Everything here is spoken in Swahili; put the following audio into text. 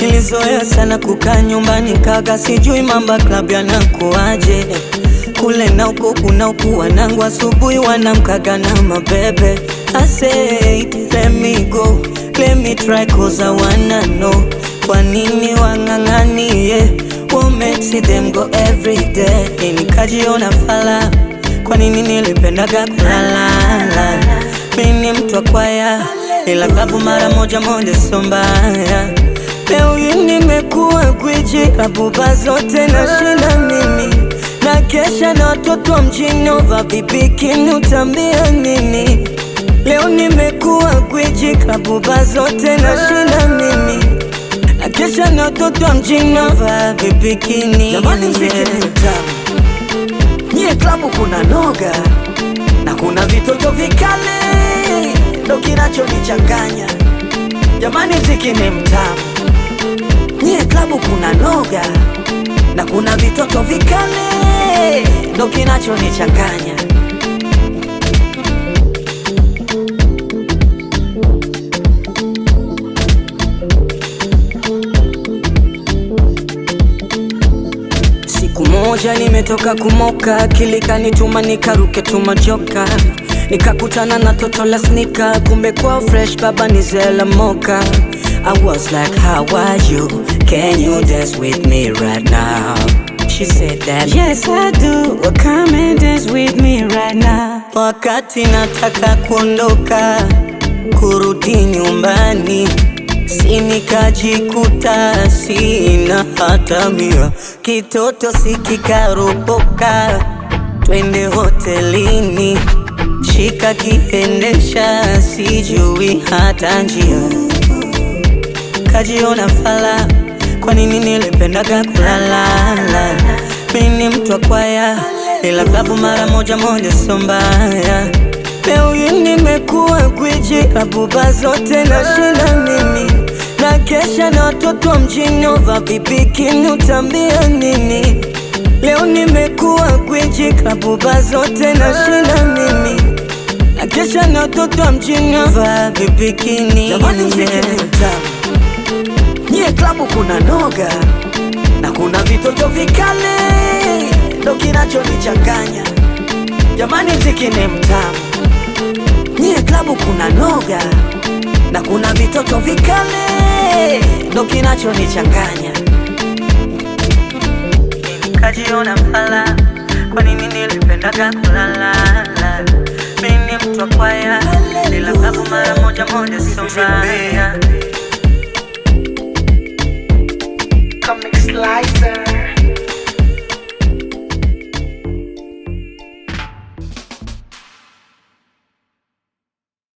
Nilizoea sana kukaa nyumbani kaga, sijui mamba club yanakuaje kule na huko kuna huku wanangu asubuhi wanamkaga na mabebe. I said let me go, let me try cause I wanna know kwa nini wang'ang'anie What makes them go every day? Nikajiona fala, kwa nini nilipendaga kulalala? Mimi ni mtu wa kwaya, ila klabu mara moja moja sio mbaya. Leo hii nimekuwa gwiji, klabu ba zote nashinda mimi na kesha na watoto wa mjini ova bibikini, utambia nini? Leo nimekuwa gwiji, klabu ba zote nashinda mimi na kesha na watoto wa mjini ova bibikini. Jamani, mziki ni mtamu, nyie klabu kuna noga na kuna vitoto vikali, ndo kinachonichanganya. Jamani, mziki ni mtamu, nyie klabu kuna noga na kuna vitoto vikali, ndo kinachonichanganya. Siku moja nimetoka kumoka, kilikanituma nikaruke tumajoka, nikakutana na toto la snika, kumbe kwa fresh baba ni zela moka. I was like how are you? Can you dance with me right now? She said that yes I do, well, come and dance with me right now. Wakati nataka kuondoka kurudi nyumbani si nikajikuta sina hata mia, kitoto sikikaropoka, twende hotelini, shika kiendesha, sijui hata njia, kajiona fala, kwa nini nilipendaga kulalala? Mimi ni mtu wa kwaya, ila klabu mara moja moja sio mbaya. Leo hii nimekuwa gwiji, klabu ba zote nashinda mimi na kesha na watoto wa mjini ova bibikini, utambia nini? Leo nimekuwa gwiji, klabu ba zote nashinda mimi na kesha na watoto wa mjini ova bibikini. Jamani, mziki ni mtamu, nyie klabu kuna noga na kuna vitoto vikali, ndo kinachonichanganya. Jamani, mziki ni mtamu, nyie klabu kuna noga na kuna vitoto vikali, ndo kinachonichanganya. Nikajiona fala, kwa nini nilipendaga kulalala? Mimi ni mtu wa kwaya, ila klabu mara moja moja sio mbaya.